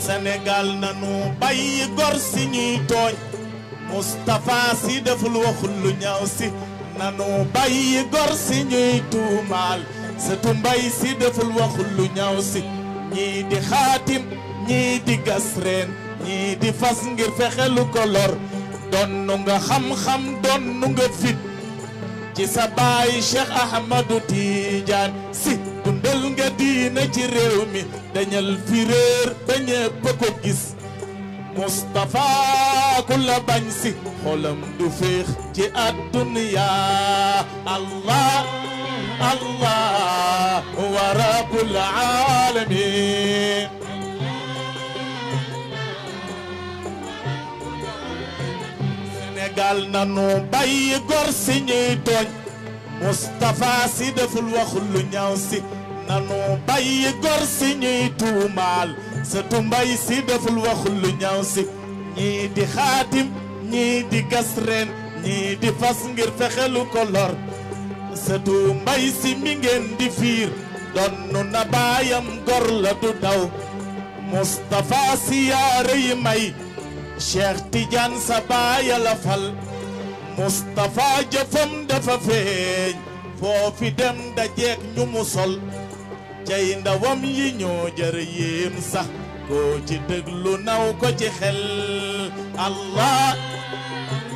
Sénégal nanu bàyyi gor si ñuy tooñ Moustapha si deful waxul lu ñaaw si nanu bàyyi gor si ñuy tuumaal sëtu mbay si deful waxul lu ñaaw si ñii di xaatim ñii di gas reen ñii di fas ngir fexe lu ko lor donnu nga xam-xam donnu nga fit ci sa baay Cheikh Ahmadou Tidiane si dundal nga diina ci réew mi dañal fi réer ba ñépp ko gis Moustapha ku la bañ si xolam du féex ci àdduna Allah Allah wa rabbul alamin Sénégal nanu bàyyi gor si ñuy tooñ Moustapha si deful waxul lu ñaaw si nanu bàyyi gor si ñuy tuumaal sëtu mbay si deful waxul lu ñaaw si ñii di xaatim ñii di gas reen ñii di fas ngir fexelu ko lor sëtu mbay si mi ngeen di fiir donnu na baayam gor la du daw Moustapha si yaare yi may Cheikh Tidiane sa baaya la fal Moustapha jëfam dafa feeñ foofi dem dajeek ñu mu sol cay ndawam yi ñoo jër yéem sax koo ci déglu naw ko ci xel Allah